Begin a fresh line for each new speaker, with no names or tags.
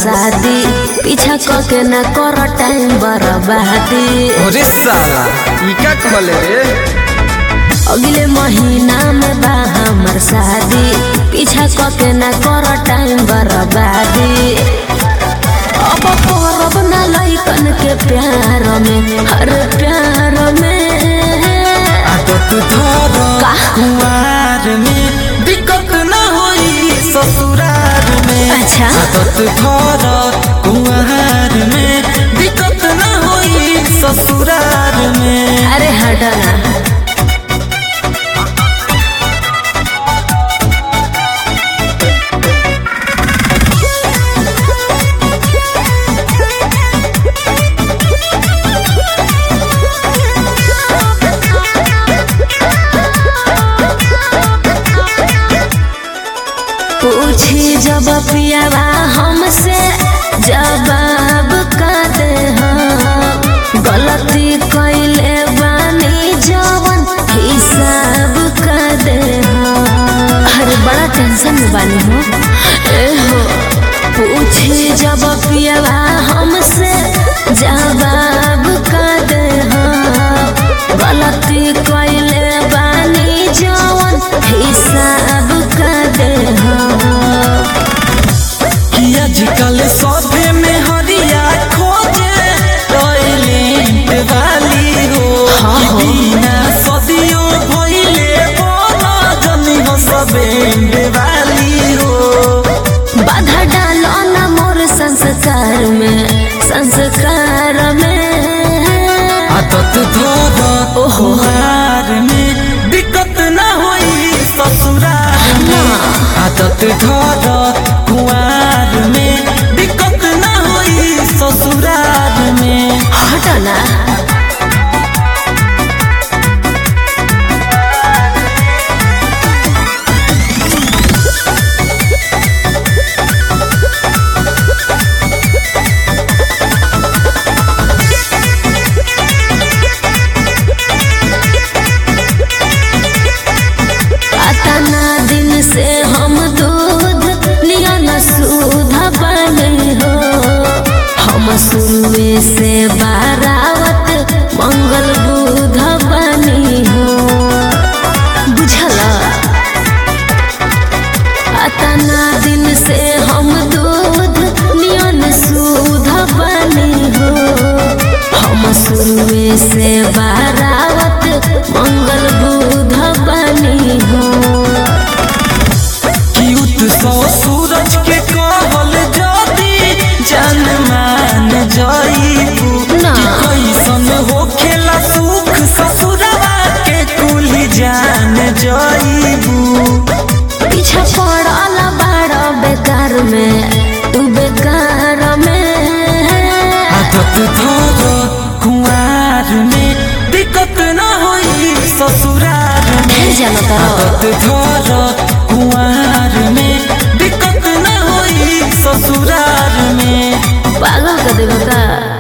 शादी पीछा क के ना कर टाइम बर्बादी
अरे साला ई का कहले रे
अगले महीना में बा हमर शादी पीछा क के ना कर टाइम बर्बादी अब करब ना लइकन के प्यार में हर प्यार में
आदत धर
का?
कुआर में दिक्कत न होई ससुरार में
अच्छा।
आदत धर कुआर में दिक्कत न होई ससुरार में
अरे हटना पूछी जब पियावा हमसे जवाब का दे हम गलती कैले बानी जवन हिसाब का दे हम अरे बड़ा टेंशन में बानी हो ए हो पूछी जब पियावा हमसे जवाब का दे हम गलती कैले बानी जवन हिसाब का दे हम
कि आजकल सभे में हरिया खोजे टॉयलेट वाली हो
हाँ,
कि
हाँ।
बिना सदियों भइले बोला जनी हो सबेंड वाली हो
बाधा डालो ना मोर संस्कार में संस्कार में
आदत धर
ओहो।
ओहार में दिक्कत न होई ससुरार में आदत धर कुआर में दिक्कत न होई ससुरार में
हटना अतना दिन से हम दूध नियन सूध बने हो हम शुरुए से बारावत मंगल बुध बनी हो बुझला अतना दिन से हम दूध नियन सूध बनी हो हम शुरुए से बारावत मंगल बुध बनी हो
क्यूट सौ सूरज के कहल जदी जान मान जाईबू
ना।
कि कैसन हो खेला सुख ससुरवा के कुली जान जाईबू
पीछा पड़ल बाड़ बेकार में तू बेकार में
आदत धर कुआर में दिक्कत न होई ससुरार में
ढेर जाना तारा
आदत धर कुआर में दिक्कत न होई ससुरार में
पागल कर देगा का